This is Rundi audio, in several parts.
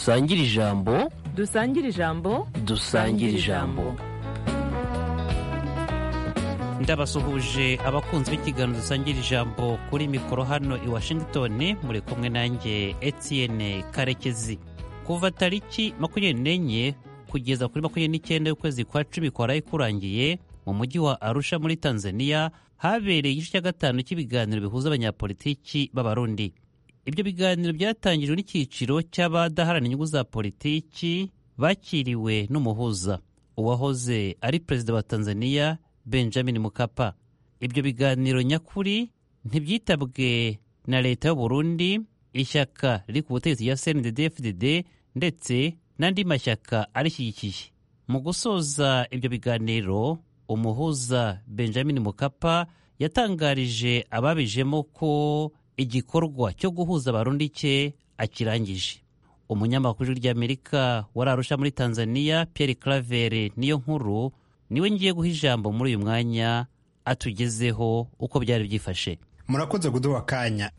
dusangire ijambo dusangire ijambo dusangire ijambo ndabasuhuje abakunzi b'ikiganiro dusangira ijambo kuri mikoro hano i washington muri kumwe nanjye etienne karekezi kuva tariki makumyabiri n'enye kugeza kuri makumyabiri n'icyenda y'ukwezi kwa cumi kwaraye kurangiye mu mujyi wa arusha muri tanzania habereye igice cya gatanu cy'ibiganiro bihuza abanyapolitiki b'abarundi ibyo biganiro byatangijwe n'icyiciro cy'abadaharanira inyungu za politiki bakiriwe n'umuhuza uwahoze ari perezida wa tanzania benjamin mukapa ibyo biganiro nyakuri ntibyitabwe na leta y'u Burundi ishyaka riri ku butegetsi rya cndd ndetse n'andi mashyaka arishyigikiye mu gusoza ibyo biganiro umuhuza benjamin mukapa yatangarije ababijemo ko igikorwa cyo guhuza abarundi cye akirangije umunyamakuru ry'amerika wari arusha muri tanzania pierre claver niyo nkuru niwe ngiye guha ijambo muri uyu mwanya atugezeho uko byari byifashe murakoze kuduha akanya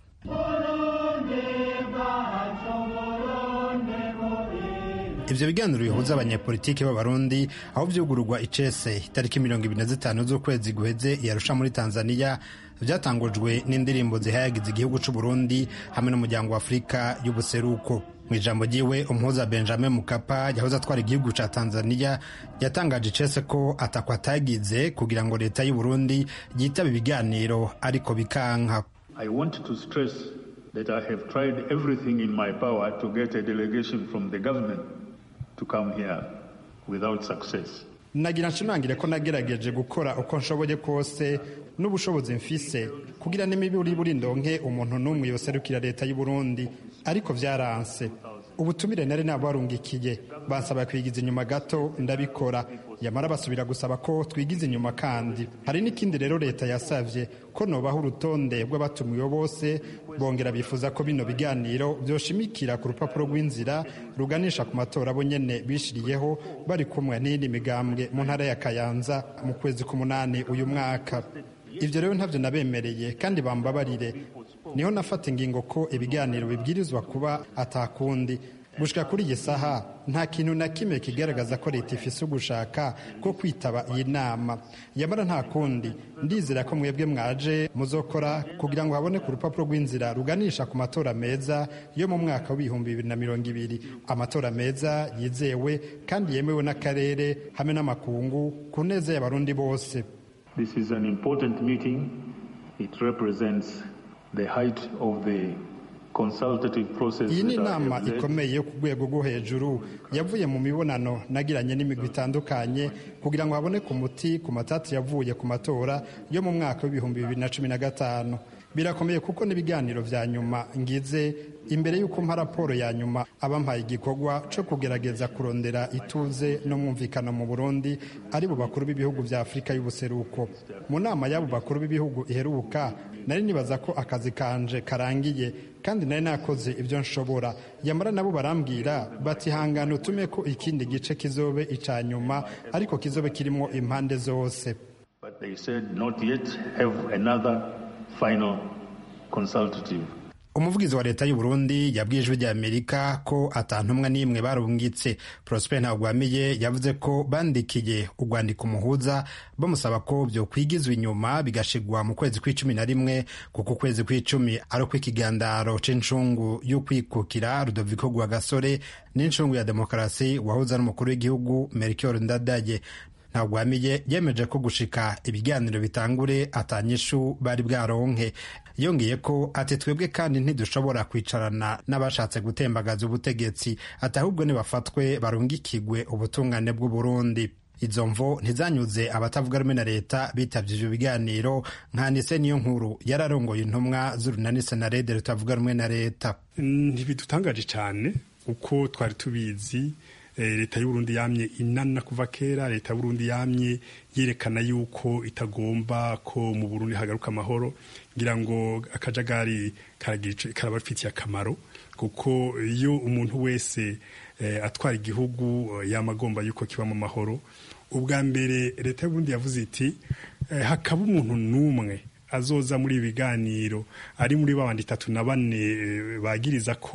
ibyo biganiro bihuza abanyepolitiki b'abarundi aho byugururwa icese itariki mirongo ibiri na zitanu z'ukwezi guheze yarusha muri tanzania byatangujwe n'indirimbo zihayagiza igihugu cy'u Burundi hamwe n'umuryango wa afurika y'ubuseruko mu ijambo ryiwe umuhuza benjamin mukapa yahoze atwara igihugu cya tanzania yatangaje icese ko atakwa atagize kugira ngo leta y'u Burundi yitabe ibiganiro ariko bikanka I want to stress that I have tried everything in my power to get a delegation from the government to come here without success. nagira nshimangire ko nagerageje gukora uko nshoboye kose n'ubushobozi mfise kugira n'imiburi buri ndonke umuntu n'umwe yoserukira leta y'u Burundi ariko vyaranse ubutumire nari nabarungikiye bansaba kwigiza inyuma gato ndabikora yamara basubira gusaba ko twigiza inyuma kandi hari n'ikindi rero leta yasavye ko nobaho urutonde rw'abatumiwe bose bongera bifuza ko bino biganiro vyoshimikira ku rupapuro rw'inzira ruganisha ku matora bo nyene bishiriyeho bari kumwe n'iyindi migambwe mu ntara ya kayanza mu kwezi k'umunani uyu mwaka ivyo rero ntavyo nabemereye kandi bambabarire niho nafata ingingo ko ibiganiro bibwirizwa kuba atakundi gushika kuri iyi saha nta kintu na kimwe kigaragaza ko leta ifise ugushaka ko kwitaba iyi nama yamara nta kundi ndizera ko mwebwe mwaje muzokora kugira ngo haboneke urupapuro rw'inzira ruganisha ku matora meza yo mu mwaka w'ibihumbi bibiri na mirongo ibiri amatora meza yizewe kandi yemewe n'akarere hamwe n'amakungu ku neza y'abarundi bose This is an important meeting. It represents the height of the consultative process. iyi ni that I inama have led. ikomeye yo ku rwego rwo hejuru yavuye mu mibonano nagiranye n'imigwi itandukanye kugira ngo haboneke umuti ku matati yavuye ku matora yo mu mwaka w'ibihumbi bibiri na cumi na gatanu birakomeye kuko n'ibiganiro vya nyuma ngize imbere y'uko mpa raporo ya nyuma abampaye igikorwa co kugerageza kurondera ituze n'umwumvikano mu burundi ari bo bakuru b'ibihugu vya afurika y'ubuseruko mu nama y'abo bakuru b'ibihugu iheruka nari nibaza ko akazi kanje karangiye kandi nari nakoze ibyo nshobora yamara nabo barambwira bati hangana utume ko ikindi gice kizobe ica nyuma ariko kizobe kirimo impande zose But they said not yet have another final consultative. umuvugizi wa leta y'u Burundi yabwiye ijwi ry'amerika ko atantumwa n'imwe barungitse prosper ntagwamiye yavuze ko bandikiye urwandiko umuhuza bamusaba ko byo kwigizwa inyuma bigashigwa mu kwezi kw'icumi na rimwe kuko ukwezi kw'icumi ari ukw'ikigandaro c'incungu y'ukwikukira rudoviko rwagasore n'incungu ya demokarasi wahuza n'umukuru w'igihugu melchior ndadaye ntagwamiye yemeje ko gushika ibiganiro bitangure atanyishu bari bwaronke yongeye ko ati twebwe kandi ntidushobora kwicarana n'abashatse gutembagaza ubutegetsi ati ahubwo nibafatwe barungikigwe ubutungane bw'u Burundi izo mvo ntizanyuze abatavuga rumwe na leta bitavye ivyo biganiro nka nise niyo nkuru yararongoye intumwa z'urunani senarede rutavuga rumwe na leta ntibidutangaje cyane uko twari tubizi leta y'uburundi yamye inana kuva kera leta y'uburundi yamye yerekana yuko itagomba ko mu burundi hagaruka amahoro ngira ngo akajagari karabafitiye akamaro kuko iyo umuntu wese atwara igihugu yamagomba yuko kibamo amahoro ubwa mbere leta y'uburundi yavuze iti hakaba umuntu n'umwe azoza muri ibi biganiro ari muri babandi itatu na bane bagiriza ko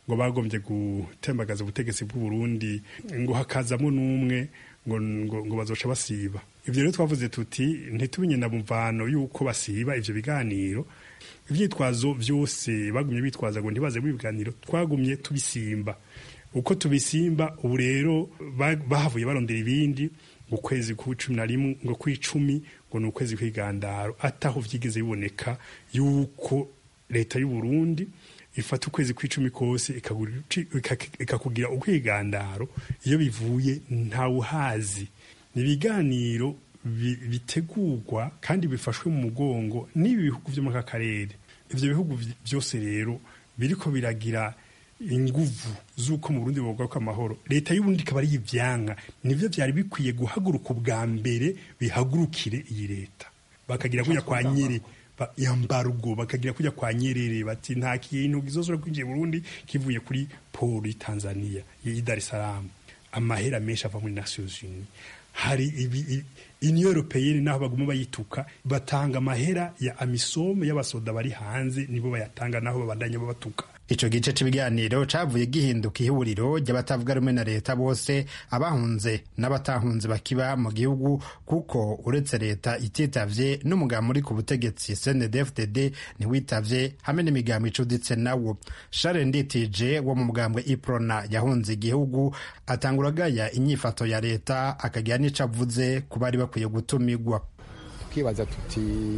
ngo bagombye gutembagaza ubutegetsi bw'u Burundi ngo hakazamo n'umwe ngo, ngo, ngo bazoca basiba ivyo rero twavuze tuti ntitumenye na muvano yuko basiba ivyo biganiro ivyitwazo vyose bagumye bitwaza ngo ntibaze mu biganiro twagumye tubisimba uko tubisimba ubu rero ba- bahavuye barondera ibindi ngo ukwezi kw'icumi na rimwe ngo kw'icumi ngo ni ukwezi kw'igandaro ataho vyigeze biboneka yuko leta y'u Burundi ifata ukwezi kw'icumi kose ikagura- ikak- ikakugira ukwigandaro iyo bivuye ntawuhazi ni ibiganiro bi- bitegurwa kandi bifashwe mu mugongo n'ibi bihugu vyo muri aka karere ivyo bihugu vy- vyose rero biriko biragira inguvu z'uko mu Burundi bogaruka amahoro leta y'uburundi ikaba ari ivyanka nivyo vyari bikwiye guhaguruka ubwa mbere bihagurukire iyi leta bakagira kuja kwa nyere ba- yambargo bakagira kuja kwa nyerere bati nta kintu gizosora kwinjiye mu Burundi kivuye kuri poli Tanzania y'i Dar es Salaam amahera menshi ava muri Nations Unies hari ibi i- Union Européenne naho baguma bayituka batanga amahera ya amisom y'abasoda bari hanze nibo bayatanga naho babandanya babatuka ico gice c'ibiganiro cavuye gihinduka ihuriro ry'abatavuga rumwe na leta bose abahunze n'abatahunze bakiba mu gihugu kuko uretse leta ititavye n'umugambi uri ku butegetsi CNDD-FDD ntiwitavye hamwe n'imigambi icuditse nawo Charles Nditije wo mu mugambwe Iprona yahunze igihugu atangura agaya inyifato ya leta akagira n'ico avuze ku bari bakwiye gutumigwa tukibaza tuti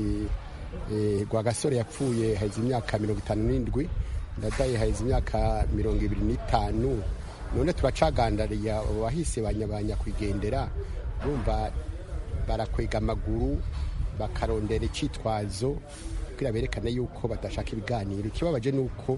eh, Rwagasore yapfuye haheze imyaka mirongo itanu n'indwi ndadaye haheze imyaka mirongo ibiri n'itanu none turacagandariye abahise banyabanya kwigendera bumva barakwega amaguru bakarondera icitwazo kugira berekane yuko badashaka ibiganiro ikibabaje ni uko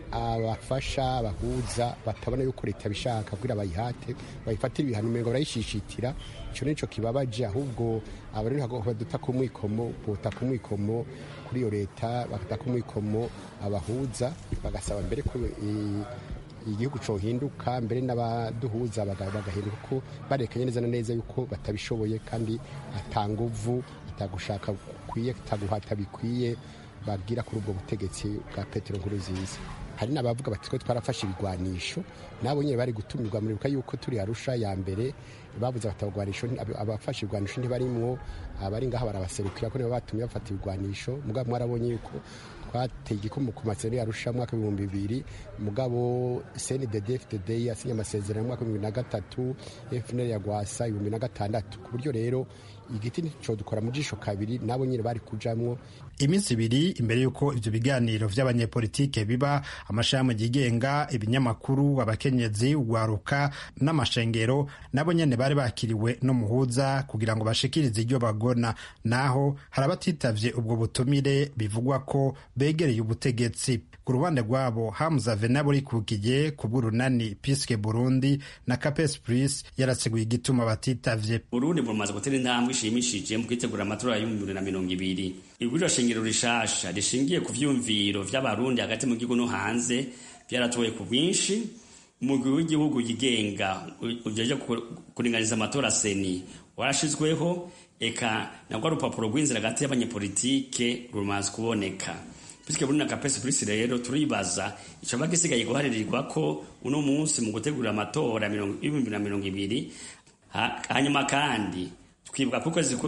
abafasha abahuza batabona yuko leta bishaka kugira bayihate bayifatire ibihano umengo barayishishitira ico nico kibabaje ahubwo abari baduta ku mwikomo bota ku mwikomo kuri iyo leta bakata ku mwikomo abahuza bagasaba mbere ko i- igihugu cohinduka mbere n'abaduhuza baga- bagahinduka ko barekanye neza na neza yuko batabishoboye kandi atanguvu atagushaka kukwiye ataguhata bikwiye babwira kuri ubwo butegetsi bwa petero nkurunziza hari n'abavuga bati twe twarafashe ibigwanisho nabo nyine bari gutumirwa muribuka yuko turi arusha ya mbere babuze abatagwanisho abafashe ibigwanisho ntibarimwo abari ngaha barabaserukira ko nibo batumye bafata ibigwanisho mugabo mwarabonye yuko twateye igikumu ku masezerano yarusha mwaka w'ibihumbi bibiri mugabo cndd fdd yasinye amasezerano mu mwaka w'ibihumbi na gatatu fnl ya gwasa ibihumbi na gatandatu ku buryo rero igiti nico dukora mu jisho kabiri nabo nyine bari kujamwo iminsi ibiri imbere y'uko ivyo biganiro vy'abanyepolitike biba amashirahamwe yigenga ibinyamakuru abakenyezi ugwaruka n'amashengero nabo nyene bari bakiriwe n'umuhuza kugira ngo bashikirize iryo bagona naho hari abatitavye ubwo butumire bivugwa ko begereye ubutegetsi ku ruhande rwabo hamza venabo rikukiye ku bw'urunani piske burundi na capes plus yaraseguye igituma batitavye burundi bumaze gutera intambwe ishimishije mu kwitegura amatora y'ibihumbi bibiri na mirongo ibiri iguriro shingiro rishasha rishingiye ku vyumviro vy'abarundi hagati mu gihugu no hanze vyaratowe ku bwinshi umugwi w'igihugu yigenga ujeje kuringaniza amatora seni warashizweho eka nabwo urupapuro rw'inzira hagati y'abanyepolitike rumaze kuboneka bityo Burundi na Capes Plus rero turibaza icoba gisigaye guharirirwa ko uno munsi mu gutegura amatora y'ibihumbi na mirongo ibiri hanyuma kandi twibuka ko ukwezi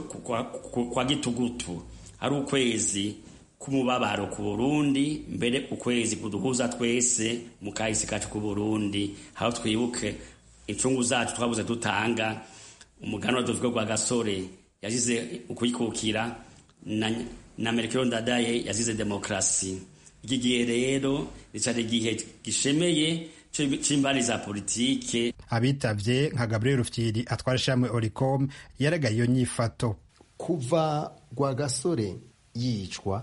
kwa gitugutu ari ukwezi k'umubabaro ku Burundi mbere ukwezi kuduhuza twese mu kahise kacu ku Burundi aho twibuke incungu zacu twabuze dutanga umuganwa tuvuga rwa gasore yazize ukwikukira na na Melchior Ndadaye yazize demokrasi iki gihe rero ricari igihe gishemeye c'imbari za politike abitavye nka Gabriel Rufyiri atwara ishamwe Oricom yaragaye iyo nyifato kuva rwa gasore yicwa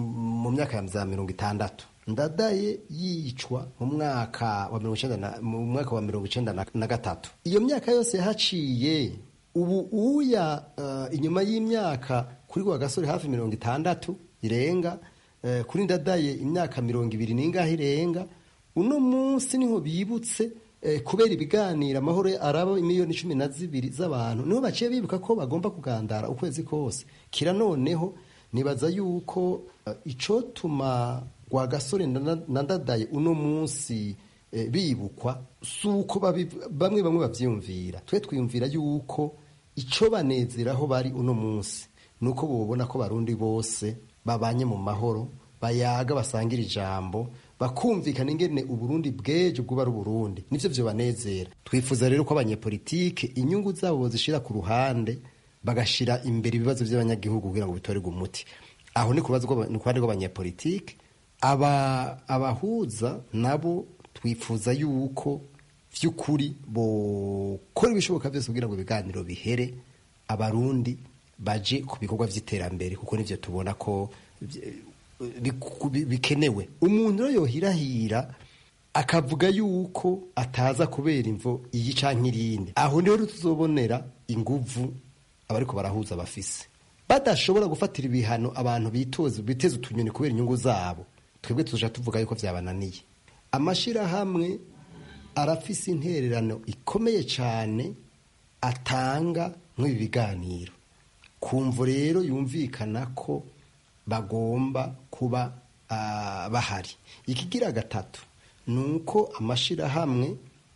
mu myaka ya za mirongo itandatu ndadaye yicwa mu mwaka wa mirongo icenda mu mwaka wa mirongo icenda na gatatu iyo myaka yose haciye ubu uya uh, inyuma y'imyaka kuri rwa gasore hafi mirongo itandatu irenga uh, kuri ndadaye imyaka mirongo ibiri n'ingahe irenga uno munsi niho bibutse uh, kubera ibiganiro amahoro araba imiliyoni cumi na zibiri z'abantu niho baciye bibuka ko bagomba kugandara ukwezi kose kira noneho nibaza yuko icotuma rwa gasore na ndadaye uno munsi bibukwa si uko bamwe bamwe babyiyumvira twe twiyumvira yuko icyo banezeraho bari uno munsi ni uko babona ko barundi bose babanye mu mahoro bayaga basangira ijambo bakumvikana ingene uburundi bw'ejo bwuba ari uburundi nivyo vyo banezera twifuza rero ko abanyepolitike inyungu zabo bozishira ku ruhande bagashira imbere ibibazo by'abanyagihugu kugira ngo bitorerwe umuti aho ni ku ruhande rw'abanyepolitike aba abahuza nabo twifuza yuko vy'ukuri bokora ibishoboka byose kugira ngo ibiganiro bihere abarundi baje ku bikorwa vy'iterambere kuko nivyo tubona ko bikenewe umuntu rero yohirahira akavuga yuko ataza kubera imvo iyi canke irindi aho niho tuzobonera inguvu abariko barahuza bafise badashobora gufatira ibihano abantu bitoza biteza utunyoni kubera inyungu zabo twebwe tuja tuvuga yuko vyabananiye amashirahamwe arafise intererano ikomeye cane atanga nk'ibi biganiro kumvo rero yumvikana ko bagomba kuba uh, bahari ikigira gatatu ni uko amashirahamwe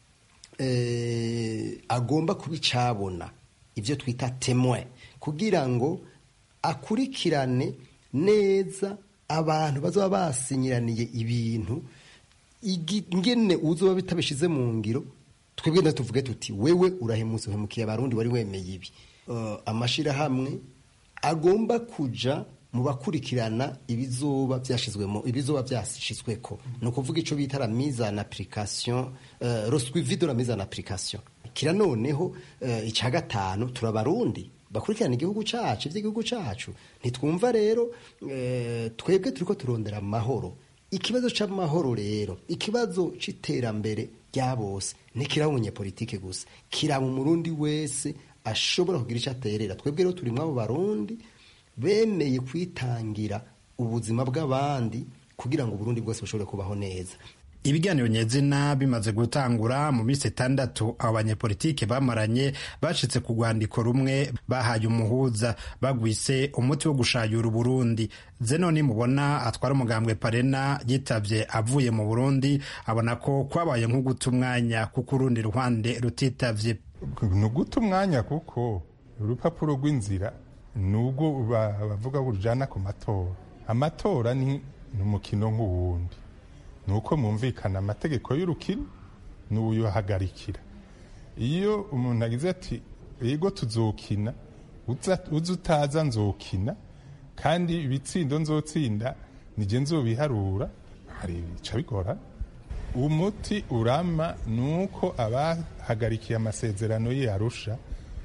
eh, agomba kuba icabona ibyo twita temwe kugira ngo akurikirane neza abantu bazaba basinyiraniye ibintu ingene uzoba bitabishize mu ngiro twebwe na tuvuge tuti wewe urahemutse uhemukiye abarundi wari wemeye ibi uh, amashirahamwe agomba kuja mu bakurikirana ibizoba byashizwemo ibizoba byashizweko ni ukuvuga ico bita la mise en application uh, le suivi de la mise en application kira noneho uh, ica gatanu turabarundi bakurikirana igihugu cacu ivy'igihugu cacu ntitwumva rero uh, twebwe turiko turondera amahoro ikibazo c'amahoro rero ikibazo c'iterambere rya bose ntikiraba umunyepolitike gusa kiraba umurundi wese ashobora kugira ico aterera twebwe rero turi mw'abo barundi bemeye kwitangira ubuzima bw'abandi kugira ngo Burundi bwose bushobore kubaho neza ibiganiro nyezina bimaze gutangura mu minsi itandatu abo banyepolitike bamaranye bashitse ku rwandiko rumwe bahaye umuhuza bagwise umuti wo gushayura uburundi zenoni mubona atwara umugambwe parena yitavye avuye mu burundi abona ko kwabaye nko guta umwanya kuko urundi ruhande rutitavye ni uguta umwanya kuko urupapuro rw'inzira nubwo bavuga ko rujana ku matora amatora ni umukino nk'uwundi ni uko mwumvikana amategeko y'urukino n'uyuhagarikira iyo umuntu agize ati yego tuzokina uza utaza nzokina kandi ibitsindo nzotsinda nijye nzobiharura hari bica bigora umuti urama ni uko abahagarikiye amasezerano ye arusha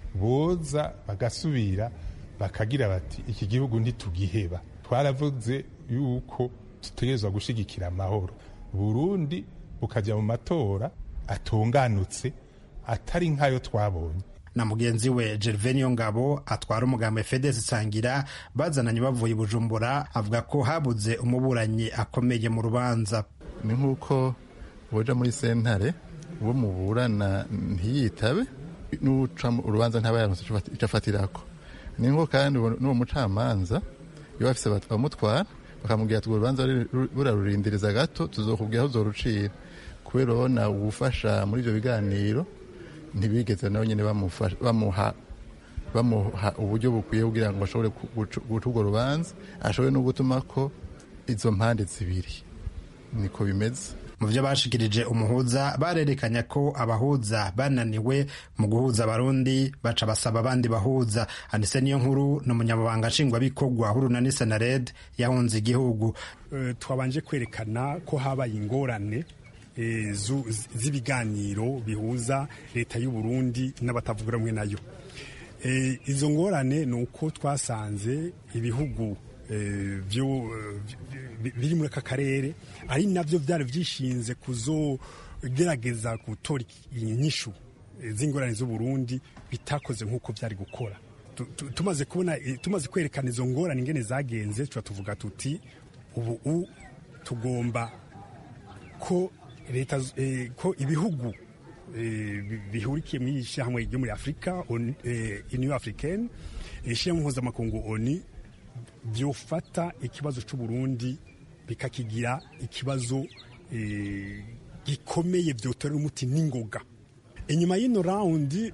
boza bagasubira bakagira bati iki gihugu ntitugiheba twaravuze yuko dutegerezwa gushyigikira amahoro burundi bukajya mu matora atunganutse atari nk'ayo twabonye na mugenzi we Gervenio Ngabo atwara umugambi Fedez Sangira bazananye bavuye Bujumbura avuga ko habuze umuburanyi akomeye mu rubanza ni nk'uko boja muri sentare uwo muburana ntiyitabe n'uca urubanza ntaba yaronse ico afatirako ni nko kandi n'uwo mucamanza iyo bafise bamutwara bakamubwira ati urubanza burarurindiriza gato tuzokubwira aho uzorucira kubera urabona uwufasha muri ivyo biganiro ntibigeze nawe nyine bamuha bamuha uburyo bukwiye kugira ngo bashobore guca urwo rubanza ashobore no gutuma ko izo mpande zibiri niko bimeze mu byo bashikirije umuhuza barerekanye ko abahuza bananiwe mu guhuza abarundi baca basaba abandi bahuza anise niyo nkuru ni umunyamabanga nshingwabikorwa w'urunani senared yahunze igihugu twabanje kwerekana ko habaye ingorane z'ibiganiro bihuza leta y'u Burundi n'abatavuga rumwe nayo izo ngorane ni uko twasanze ibihugu biri muri aka karere ari nabyo byari byishinze kuzogerageza gutora inyishu z'ingorane z'uburundi bitakoze nk'uko byari gukora tumaze kubona tumaze kwerekana izo ngorane ingene zagenze tuba tuvuga tuti ubu tugomba ko leta ko ibihugu bihurikiye muri iri shyirahamwe ryo muri afurika uniyo africaine ishyirahamwe mpuzamakungu oni byofata ikibazo cy'uburundi bikakigira ikibazo gikomeye vyotorera umuti n'ingoga inyuma y'ino rawundi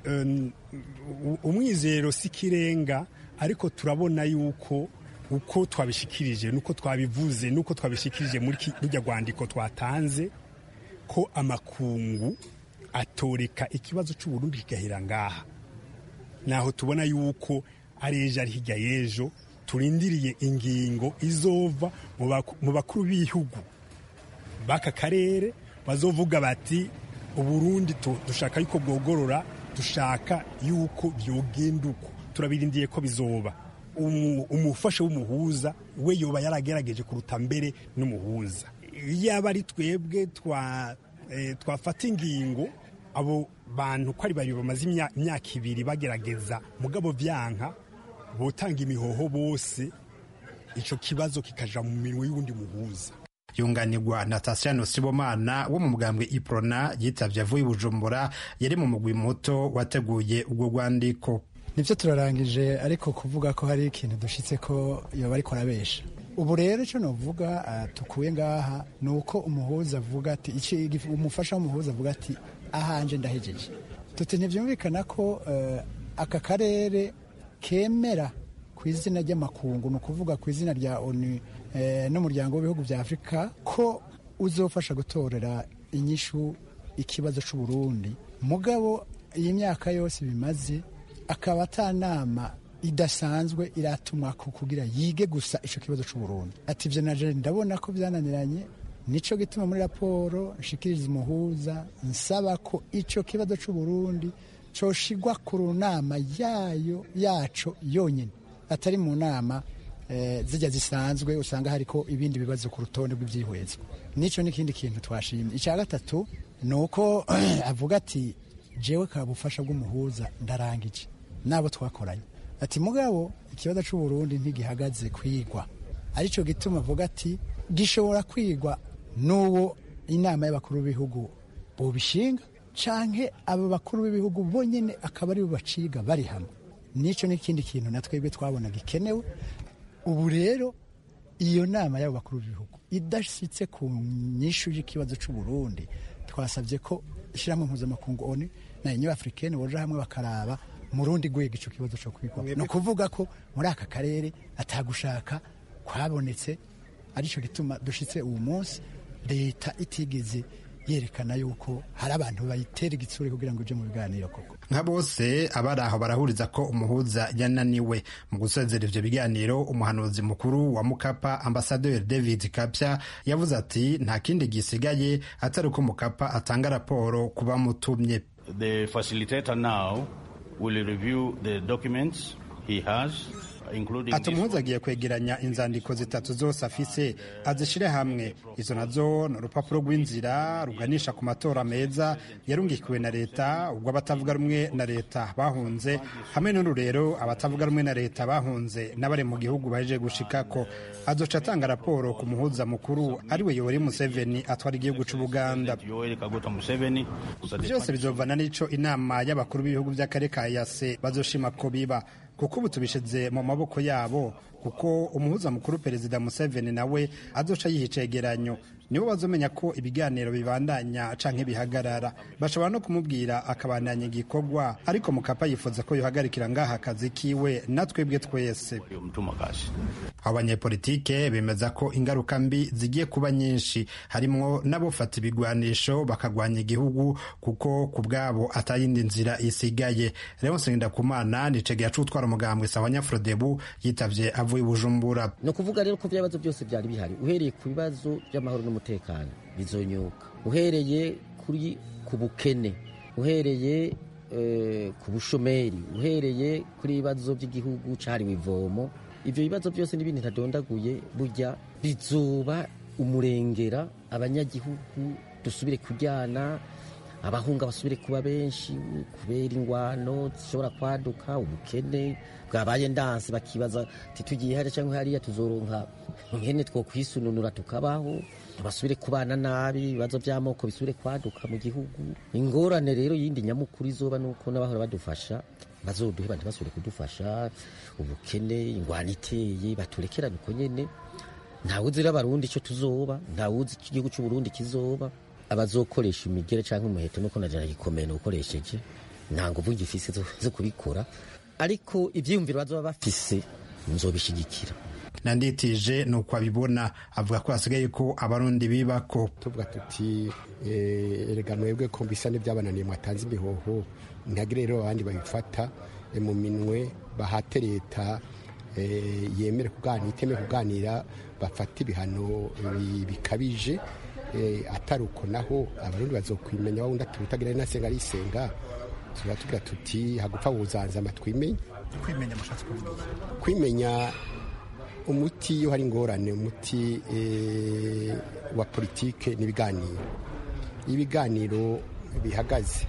umwizero si kirenga ariko turabona yuko uko twabishikirije nuko twabivuze nuko twabishikirije muri rujya rwandiko twatanze ko amakungu atoreka ikibazo cy'uburundi kigahera ngaha naho tubona yuko ari ejo ari hirya y'ejo turindiriye ingingo izova mu bakuru b'ibihugu b'aka karere bazovuga bati uburundi dushaka yuko bwogorora dushaka yuko byogenda uko turabirindiye ko bizoba umufasha w'umuhuza we yoba yaragerageje kuruta mbere n'umuhuza yaba ari twebwe twafata ingingo abo bantu ko ari babiri bamaze imyaka ibiri bagerageza mugabo byanka botanga imihoho bose icyo kibazo kikaja mu minwe y'uwundi muhuza yunganirwa na Tasiyano Sibomana wo mu mugambwe Iprona yitabye avuye i Bujumbura yari mu mugwi muto wateguye ubwo rwandiko nibyo turarangije ariko kuvuga ko hari ikintu dushitse ko yoba ariko arabesha ubu rero icyo navuga tukuye ngaha ni uko umuhuza avuga ati umufasha w'umuhuza avuga ati ahanje ndahejeje tuti ntibyumvikana ko aka karere kemera ku izina ry'amakungu ni ukuvuga ku izina rya onu n'umuryango w'ibihugu bya afurika ko uzofasha gutorera inyishu ikibazo cy'uburundi mugabo iyi myaka yose bimaze akaba atanama idasanzwe iratumwa kugira yige gusa icyo kibazo cy'uburundi ati ibyo naje ndabona ko byananiranye nicyo gituma muri raporo nshikiriza umuhuza nsaba ko icyo kibazo cy'uburundi coshigwa ku nama yayo yaco yonyine atari mu nama zijya zisanzwe usanga hariko ibindi bibazo ku rutonde rw'ibyihwezwa nicyo n'ikindi kintu twashimye icya gatatu ni uko avuga ati jewe ka bufasha bw'umuhuza ndarangije n'abo twakoranye ati mugabo ikibazo cy'uburundi ntigihagaze kwigwa aricyo gituma avuga ati gishobora kwigwa n'uwo inama y'abakuru b'ibihugu bubishinga canke abo bakuru b'ibihugu bonyine akaba aribo baciga bari hamwe nicyo n'ikindi kintu na twebwe twabona gikenewe ubu rero iyo nama y'abo bakuru b'ibihugu idashyitse ku nyishu y'ikibazo cy'uburundi twasabye ko ishyirahamwe mpuzamakungu oni na uniyo afurikeni boja hamwe bakaraba mu rundi rwego icyo kibazo cyo kwigwa ni ukuvuga ko muri aka karere atagushaka kwabonetse aricyo gituma dushyitse uwo munsi leta itigeze yerekana yuko hari abantu bayitera igitsure kugira ngo uje mu biganiro koko nka bose abari aho barahuriza ko umuhuza yananiwe mu gusezera ivyo biganiro umuhanuzi mukuru wa mukapa ambasaderi david kapya yavuze ati nta kindi gisigaye atari uko mukapa atanga raporo ku bamutumye the facilitator now will review the documents he has ati umuhuza agiye kwegeranya inzandiko zitatu zose afise azishyire hamwe izo nazo ni urupapuro rw'inzira ruganisha ku matora meza yarungikiwe na leta ubwo abatavuga rumwe na leta bahunze hamwe n'ururero abatavuga rumwe na leta bahunze n'abari mu gihugu baje gushikako azoca atanga raporo ku muhuza mukuru ariwe yoweri museveni atwara igihugu c'ubuganda byose bizovana n'ico inama y'abakuru b'ibihugu by'akarere ka yase bazoshima ko biba kuko ubu tubishize mu maboko yabo kuko umuhuza mukuru perezida museveni nawe azoca yiha icegeranyo nibo bazomenya ko ibiganiro bibandanya canke bihagarara bashobora no kumubwira akabandanya igikorwa ariko mukapa yifuza ko yohagarikira ngaha akazi kiwe natwebwe twese abanyepolitike bemeza ko ingaruka mbi zigiye kuba nyinshi harimwo n'abofata ibigwanisho bakagwanya igihugu kuko ku bwabo atayindi nzira isigaye leonse ngendakumana nicegera c'utwara umugambwe sawa nyafrodebu yitavye avuye i bujumbura ni ukuvuga rero ko ibibazo byose byari bihari uhereye ku bibazo by'amahoro n'umutekano bizonyuka uhereye kuri ku bukene uhereye ku bushomeri uhereye kuri ibibazo by'igihugu cyahariwe ivomo ibyo bibazo byose n'ibindi ntadondaguye burya bizuba umurengera abanyagihugu dusubire kujyana abahunga basubire kuba benshi kubera ingwano zishobora kwaduka ubukene bwabaye ndansi bakibaza titugiye hariya cyangwa hariya tuzoronka nkene two kwisununura tukabaho basubire kubana nabi ibibazo by'amoko bisubire kwaduka mu gihugu ingorane rero yindi nyamukuru izoba nuko n'abahora badufasha bazoduhe bantu basubire kudufasha ubukene ingwano iteye baturekerane uko nyene ntawuzi rero abarundi icyo tuzoba ntawuzi igihugu cy'uburundi kizoba abazokoresha imigere cyangwa umuheto nuko najana gikomeye nukoresheje nta nguvu ngifise zo kubikora ariko ivyiyumviro bazoba bafise nzobishigikira nanditije ni uko abibona avuga ko hasigaye ko abarundi bibako tuvuga tuti erega mwebwe ko bisa n'ibyabananiye mwatanze imihoho ntihagire rero abandi babifata mu minwe bahate leta yemere kuganira iteme kuganira bafata ibihano bikabije atari uko naho abarundi bazokwimenya wawundi ati utagira nasenga arisenga tuba tugira tuti hagupfa wuzanza amatwimenye kwimenya umuti iyo hari ingorane umuti wa politike n'ibiganiro ibiganiro bihagaze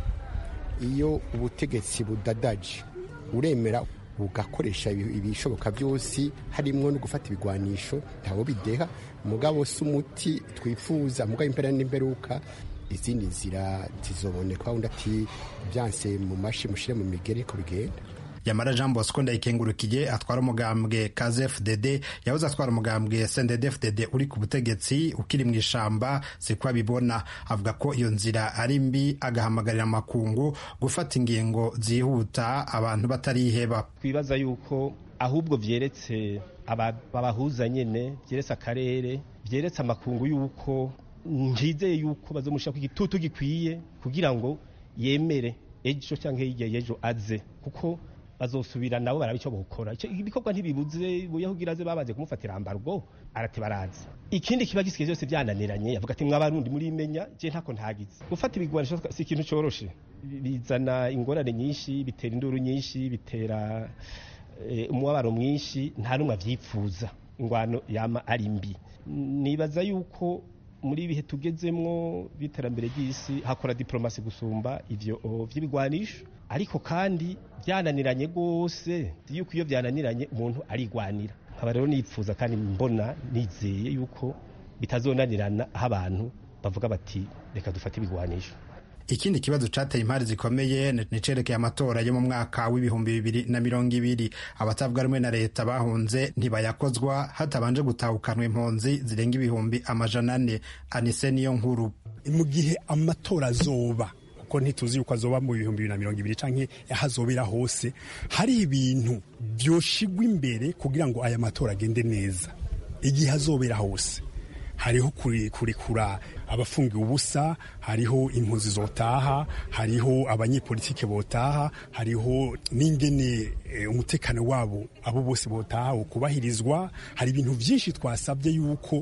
iyo ubutegetsi budadaje uremera bugakoresha ibishoboka byose harimo no gufata ibigwanisho ntawo bideha mugabo si umuti twifuza mugabo impera n'imperuka izindi nzira zizoboneka wundi ati byanse mu mashi mushire mu migere ko bigenda yamara jean bosco ndayikengurukiye atwara umugambwe kazfdd yahoze atwara umugambwe sndfdd uri ku butegetsi ukiri mu ishamba siko abibona avuga ko iyo nzira ari mbi agahamagarira amakungu gufata ingingo zihuta abantu batariheba twibaza yuko ahubwo vyeretse abahuza nyene vyeretse akarere vyeretse amakungu yuko njizeye yuko bazomushira igitutu gikwiye kugira ngo yemere ejo cyangwa hirya y'ejo aze kuko bazosubira nabo baraba icyo bukora ibikorwa ntibibuze buyahugira aze babaze kumufatira ambargo arate barazi ikindi kiba gisigaye byose byananiranye yavuga ati mwabarundi muri imenya je ntako ntagize gufata ibigwanisho si ikintu coroshe bizana ingorane nyinshi bitera induru nyinshi bitera umubabaro mwinshi nta numwe avyipfuza ingwano yama ari mbi nibaza yuko muri ibihe tugezemwo by'iterambere ry'isi hakora diplomasi gusumba ivyo vy'ibigwanisho ariko kandi byananiranye rwose yuko iyo byananiranye umuntu arigwanira nkaba rero nipfuza kandi mbona nizeye yuko bitazonanirana aho abantu bavuga bati reka dufate ibigwanisho ikindi kibazo cateye impari zikomeye ni cerekeye amatora yo mu mwaka w'ibihumbi bibiri na mirongo ibiri abatavuga rumwe na leta bahunze ntibayakozwa hatabanje gutahukanwa impunzi zirenga ibihumbi amajana ane anise niyo nkuru mu gihe amatora azoba kuko ntituzi yuko azoba mu bihumbi bibiri na mirongo ibiri canke ahazobera hose hari ibintu vyoshigwa imbere kugira ngo aya matora agende neza igihe azobera hose hariho kurekura abafungiwe ubusa hariho impunzi zotaha hariho abanyepolitike botaha hariho n'ingene umutekano wabo abo bose botaha ukubahirizwa hari ibintu byinshi twasabye yuko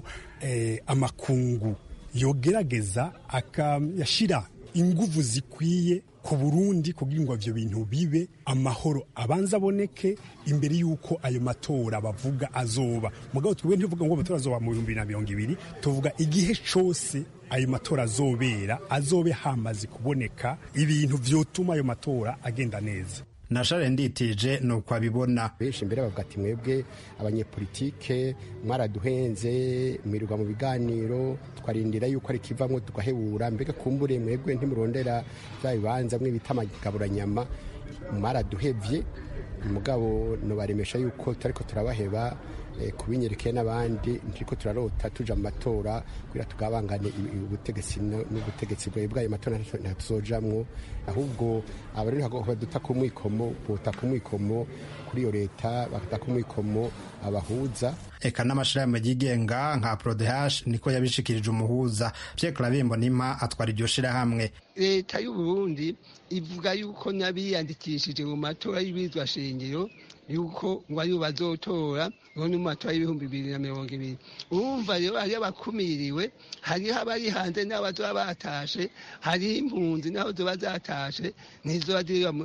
amakungu yogerageza akayashira inguvu zikwiye ku Burundi kugira ngo ivyo bintu bibe amahoro abanza aboneke imbere y'uko ayo matora bavuga azoba mugabo twebwe ntivuga ngo amatora azoba mu bihumbi na mirongo ibiri tuvuga igihe cose ayo matora azobera azobe hamaze kuboneka ibintu vyotuma ayo matora agenda neza na share nditije ni uko abibona benshi imbere bavuga ati mwebwe abanyepolitike mwaraduhenze mwirirwa mu biganiro twarindira yuko ari kivamwo tugahebura mbega kumbure mwebwe ntimurondera bya bibanza mwe bita amagaburanyama mwaraduhevye mugabo nobaremesha yuko tutariko turabaheba kubinyerekeye n'abandi ntiriko turarota tuja mu matora kugira tugabangane ubutegetsi n'ubutegetsi bwawe bwayo matora ntatuzojamwo ahubwo abarundi baduta ku mwikomo bota ku mwikomo kuri iyo leta bakata ku mwikomo abahuza eka n'amashirahamwe yigenga nka prodehash niko yabishikirije umuhuza Pierre Clavimbo nima atwara iryo shirahamwe leta y'u Burundi ivuga yuko nabiyandikishije mu matora y'ibizwa shingiro yuko ngo ariyo bazotora ngo ni mu matora y'ibihumbi bibiri na mirongo ibiri urumva rero hariyo abakumiriwe hariho abari hanze n'abazoba batashe hariho impunzi n'aho zoba zatashe ntizoba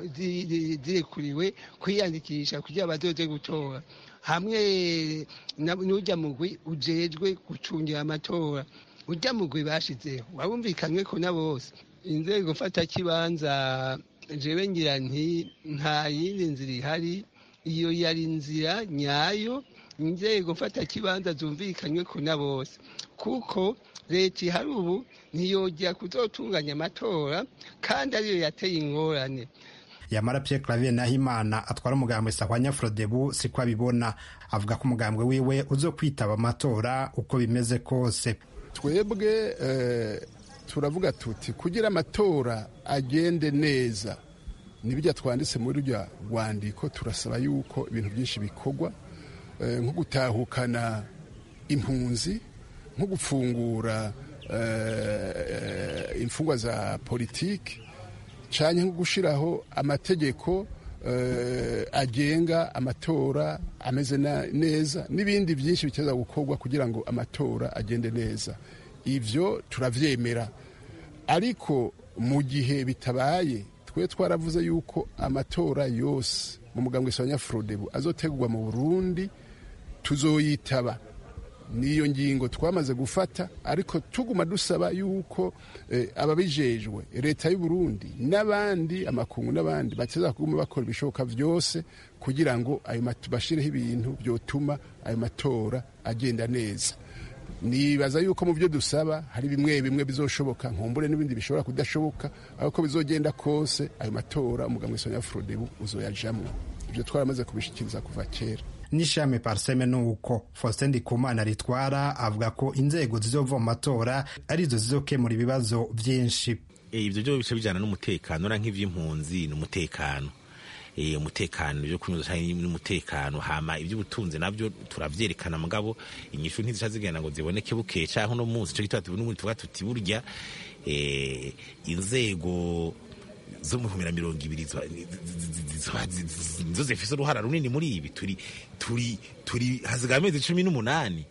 zirekuriwe kwiyandikisha kugira bazoze gutora hamwe n'ujya mugwi ujejwe gucungira amatora ujya mugwi bashizeho wabumvikanywe ko na bose inzego mfatakibanza jewe ngira nti nta yindi nzira ihari iyo yari inzira nyayo inzego mfatakibanza zumvikanywe ko na bose kuko leta ihari ubu ntiyongera kuzotunganya amatora kandi ariyo yateye ingorane yamara Pierre Clavier Nahimana atwara umugambwe Sahwanya Frodebu siko abibona avuga ko umugambwe wiwe uzo kwitaba amatora uko bimeze kose twebwe turavuga tuti kugira amatora agende neza nibijya twanditse muri rya rwandiko turasaba yuko ibintu byinshi bikorwa nko gutahukana impunzi nko gufungura imfungwa za politiki cyane nko gushyiraho amategeko agenga amatora ameze neza n'ibindi byinshi biteza gukorwa kugira ngo amatora agende neza ibyo turabyemera ariko mu gihe bitabaye twe twaravuze yuko amatora yose mu mugambwe wa nyafurodebu azotegurwa mu burundi tuzoyitaba niyo ngingo twamaze gufata ariko tuguma dusaba yuko ababijejwe leta y'u Burundi n'abandi amakungu n'abandi bateza kuguma bakora ibishoboka byose kugira ngo ayo bashireho ibintu byotuma ayo matora agenda neza nibaza yuko mu byo dusaba hari bimwe bimwe bizoshoboka nkumbure n'ibindi bishobora kudashoboka ariko bizogenda kose ayo matora umugambwe wa nyafurodebu uzoyajamwo ibyo twaramaze kubishikiriza kuva kera n'ishami parseme nuko Faustin Ndikumana ritwara avuga ko inzego zizova mu matora arizo zizokemura ibibazo byinshi ibyo byo bice bijyana n'umutekano ura nk'iby'impunzi ni umutekano umutekano ibyo kunyuza n'umutekano hama iby'ubutunzi nabyo turabyerekana mugabo inyishu ntizisha zigenda ngo ziboneke bukeye cyangwa uno munsi cyo gituma n'ubundi tuvuga tuti burya inzego zo mu bihumbi na mirongo ibiri nizo zifite uruhara runini muri ibi turi turi turi hasigaye amezi cumi n'umunani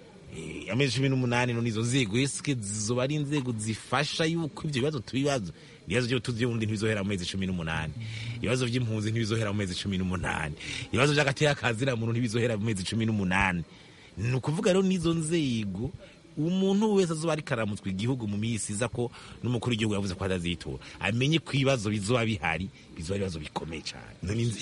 amezi cumi n'umunani none izo nzego esike zizoba ari inzego zifasha yuko ibyo bibazo tubibazo ibibazo by'ubutunzi by'ubundi ntibizohera mu mezi cumi n'umunani ibibazo by'impunzi ntibizohera mu mezi cumi n'umunani ibibazo by'agateka muntu ntibizohera mu mezi cumi n'umunani ni ukuvuga rero n'izo nzego umuntu wese azoba ariko aramutswa igihugu mu minsi iza ko n'umukuru w'igihugu yavuze ko atazitora amenye ko ibibazo bizoba bihari bizoba ibibazo bikomeye cyane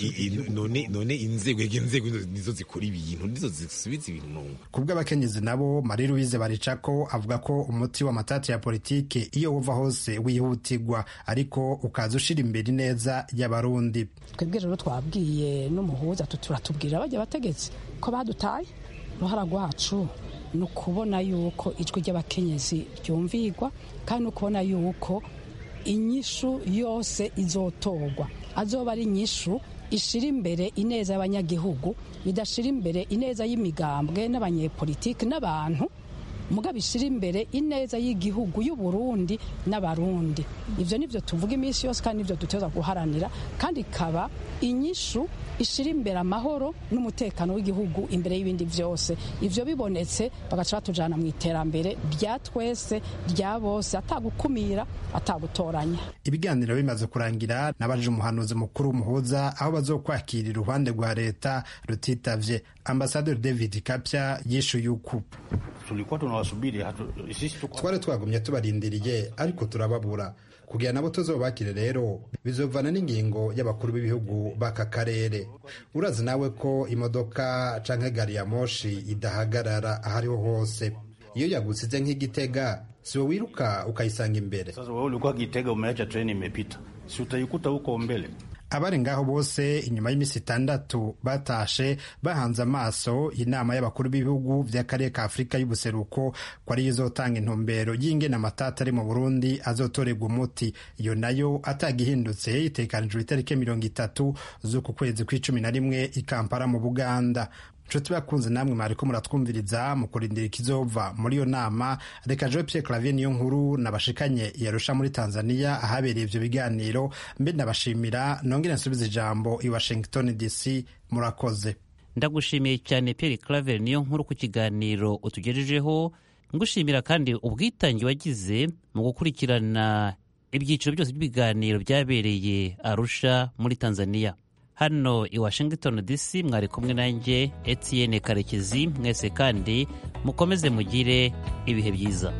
none inzego inzego nizo zikora ibintu nizo zisubiza ibintu ku bw'abakenyezi nabo marie louise baricako avuga ko umuti w'amatati ya politike iyo uva hose wihutirwa ariko ukaza ushira imbere neza y'abarundi twebwe rero twabwiye n'umuhuza turatubwira bajya bategetsi ko badutaye uruhara rwacu ni ukubona yuko ijwi ry'abakenyezi ryumvirwa kandi ni ukubona yuko inyishu yose izotorwa azoba ari inyishu ishira imbere ineza y'abanyagihugu bidashira imbere ineza y'imigambwe n'abanyepolitiki n'abantu mugabo ishira imbere ineza y'igihugu y'uburundi n'abarundi ibyo nibyo tuvuga iminsi yose kandi nibyo duteza guharanira kandi ikaba inyishu ishira imbere amahoro n'umutekano w'igihugu imbere y'ibindi byose ibyo bibonetse bagaca batujyana mu iterambere rya twese rya bose atagukumira atagutoranya ibiganiro bimaze kurangira n'abaje umuhanuzi mukuru w'umuhuza aho bazokwakira iruhande rwa leta rutitavye ambasaderi david kapya yishuye uku tulikuwa tunawasubiri twari twagumye tubarindiriye ariko turababura kugira nabo tuzobakire rero bizovana n'ingingo y'abakuru b'ibihugu b'aka karere urazi nawe ko imodoka canke gari ya moshi idahagarara ahariho hose iyo yagusize nk'igitega siwe wiruka ukayisanga imbere sasa wewe ulikuwa Gitega umeacha treni imepita si utaikuta huko mbele abari ngaho bose inyuma y'iminsi itandatu batashe bahanze amaso inama y'abakuru b'ibihugu by'akarere ka afurika y'ubuseruko ko ariyo izotanga intumbero y'ingena amatata ari mu burundi azotorerwa umuti iyo nayo atagihindutse itekanijwe itariki mirongo itatu z'uku kwezi kw'icumi na rimwe i kampala mu buganda nshuti bakunze namwe mwariko muratwumviriza mu kurindira ikizova muri iyo nama reka jean pierre clavier niyo nkuru nabashikanye yarusha muri tanzania ahabereye ivyo biganiro mbe ndabashimira nongere nsubiza ijambo i washington dc murakoze ndagushimiye cyane pierre claver niyo nkuru ku kiganiro utugejejeho ngushimira kandi ubwitange wagize mu gukurikirana ibyiciro byose by'ibiganiro byabereye arusha muri tanzania hano i washington dc mwari kumwe nanjye etienne karekezi mwese kandi mukomeze mugire ibihe byiza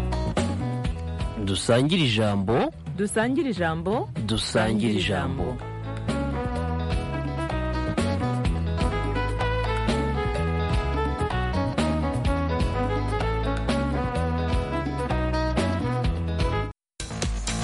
dusangire ijambo dusangire ijambo dusangire ijambo